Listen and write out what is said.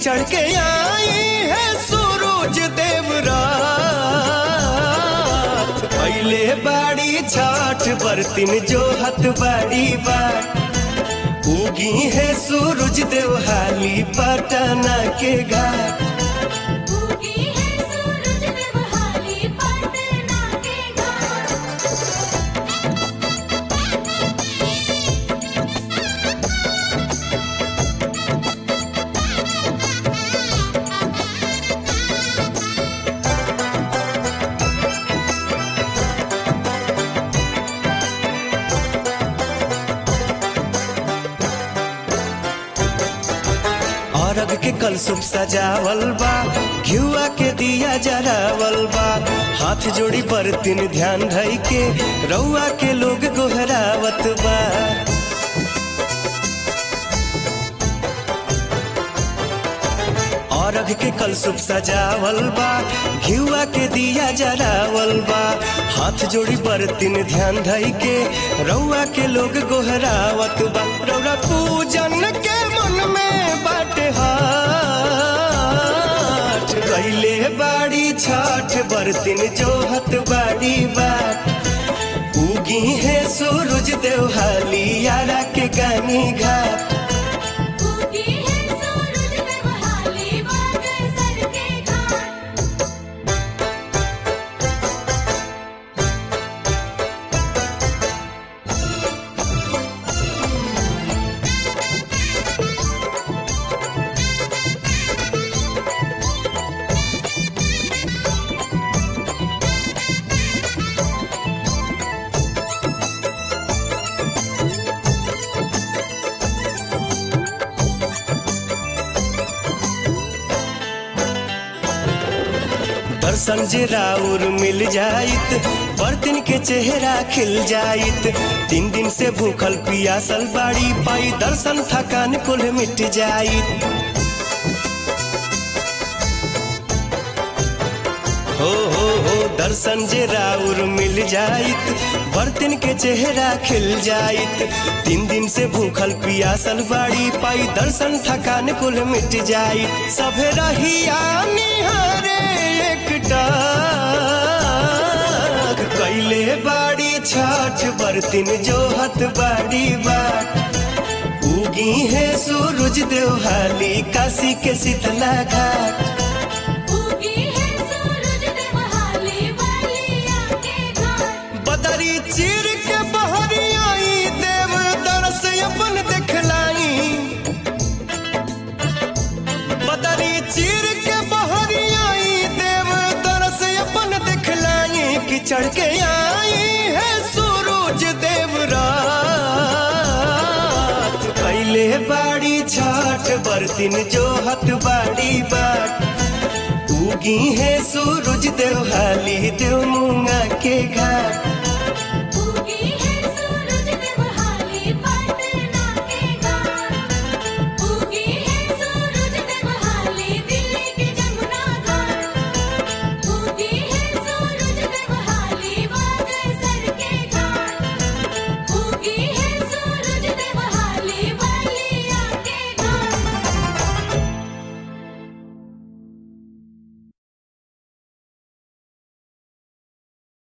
चढ़ के आई है सूरज देव रात पहले बाड़ी छाठ बर्तिन जो हत बाड़ी बात उगी है सूरज देव हाली पटना के घाट उगी है सूरज देवहाली पटना के घाट अरग के कलसुप सजावल बा घिउआ के दिया जरावल बा हाथ जोड़ी बरतिन ध्यान धई के रउआ के लोग गोहरावत बा अरग के कलसुप सजावल बा घिउआ के दिया जरावल बा हाथ जोड़ी बरतिन ध्यान धई के रउआ के लोग गोहरावत बा रउरा पूजन के मन में बाटे हाथ गईले बाड़ी छाठ बरतिन जोहत बाड़ी बाट उगी है सूरज देवहाली यारा के गानी घाट उगी है सूरज देवहाली बागेश्वर के घाट दर्शन जे राउर मिल जाइत बर्तन के चेहरा खिल जाइत तीन दिन से भूखल पियासल बाड़ी पाई दर्शन थकान कुल मिट जाइत हो हो हो दर्शन जे राउर मिल जाइत बर्तन के चेहरा खिल जाइत तीन दिन से भूखल पियासल बाड़ी पाई दर्शन थकान कुल मिट जाइत सभे रहिया निहारे एकटा कैले बाड़ी छाठ बर्तिन जोहत बाड़ी बाट उगी है सूरज देवहाली काशी के शीतला घाट उगी है सूरज देवहाली बलिया के घाट बदरी चीर के बहरी आई देव दरस अपन दिखलाई बदरी चीर के बहरी आई देव दरस अपन दिखलाई कि चढ़ के आई है सूरज देव रात कैले बाड़ी छाठ बर्तिन जोहत बाड़ी बाट उगी है सूरज देवहाली देव मुंगा के घाट